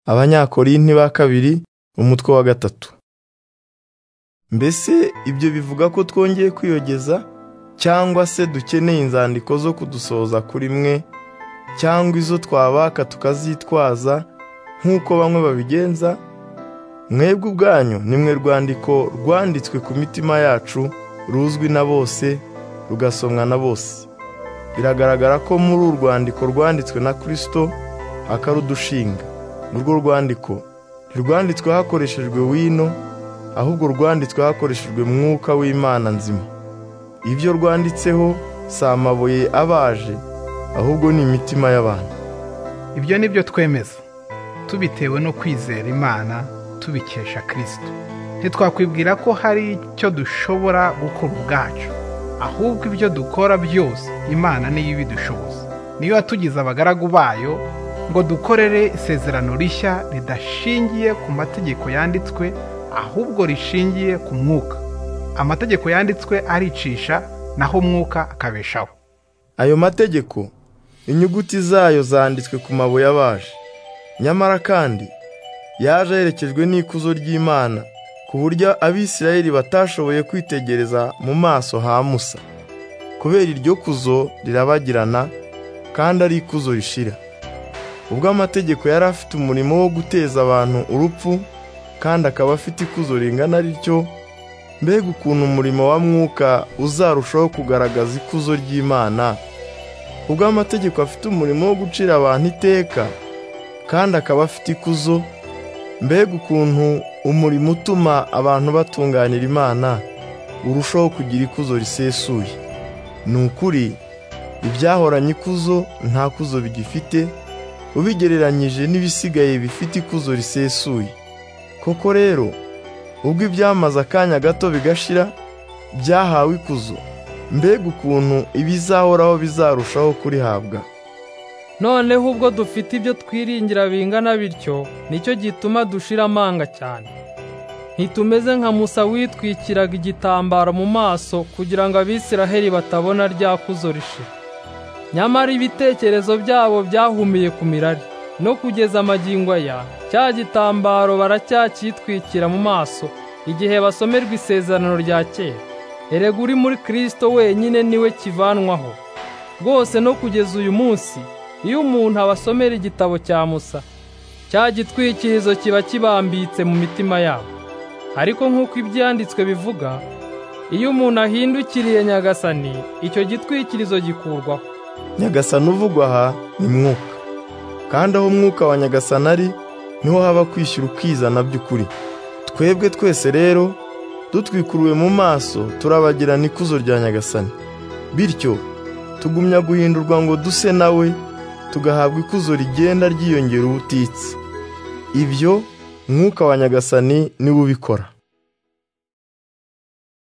Abanyakorinti ba kabiri umutwe wa gatatu mbese ibyo bivuga ko twongeye kwiyogeza cyangwa se dukeneye inzandiko zo kudusohoza kuri mwe cyangwa izo twabaka tukazitwaza nk'uko bamwe babigenza mwebwe ubwanyu nimwe rwandiko rwanditswe ku mitima yacu ruzwi na bose rugasomwa na bose biragaragara ko muri uru rwandiko rwanditswe na kirisito akarudushinga urwo rwandiko ntirwanditswe hakoreshejwe wino ahubwo rwanditswe hakoreshejwe mwuka w'imana nzima ibyo rwanditseho si amabuye abaje ahubwo ni imitima y'abantu ibyo ni byo twemeza tubitewe no kwizera imana tubikesha kirisito ntitwakwibwira ko hari icyo dushobora gukora ubwacu ahubwo ibyo dukora byose imana niyo ibidushoboza niyo yatugize abagaragu bayo ngo dukorere isezerano rishya ridashingiye ku mategeko yanditswe ahubwo rishingiye ku mwuka amategeko yanditswe aricisha naho umwuka akabeshaho ayo mategeko inyuguti zayo zanditswe ku mabuye abaje nyamara kandi yaje aherekejwe n'ikuzo ry'imana ku buryo abisirayeli batashoboye kwitegereza mu maso ha musa kubera iryo kuzo rirabagirana kandi ari ikuzo rishira ubwo amategeko yari afite umurimo wo guteza abantu urupfu kandi akaba afite ikuzo ringana rityo mbega ukuntu umurimo wa mwuka uzarushaho kugaragaza ikuzo ry'imana ubwo amategeko afite umurimo wo gucira abantu iteka kandi akaba afite ikuzo mbega ukuntu umurimo utuma abantu batunganira imana urushaho kugira ikuzo risesuye ni ukuri ibyahoranye ikuzo nta kuzo bigifite ubigereranyije n'ibisigaye bifite ikuzo risesuye koko rero ubwo ibyamaze akanya gato bigashira byahawe ikuzo mbega ukuntu ibizahoraho bizarushaho kurihabwa noneho ubwo dufite ibyo twiringira bingana bityo nicyo gituma dushira amanga cyane ntitumeze nka musa witwikiraga igitambaro mu maso kugira ngo abisiraheli batabona rya kuzo rishira nyamara ibitekerezo byabo byahumiye ku mirari no kugeza amagingo aya cya gitambaro baracyacyitwikira mu maso igihe basomerwa isezerano rya kera erega uri muri kirisito wenyine niwe kivanwaho rwose no kugeza uyu munsi iyo umuntu abasomera igitabo cya musa cya gitwikirizo kiba kibambitse mu mitima yabo ariko nk'uko ibyanditswe bivuga iyo umuntu ahindukiriye nyagasani icyo gitwikirizo gikurwaho nyagasani uvugwa aha ni mwuka kandi aho umwuka wa nyagasani ari niho haba kwishyura ukizana by'ukuri twebwe twese rero dutwikuruwe mu maso turabagirana ikuzo rya nyagasani bityo tugumya guhindurwa ngo duse nawe tugahabwa ikuzo rigenda ryiyongera ubutitsa ibyo mwuka wa nyagasani niwe ubikora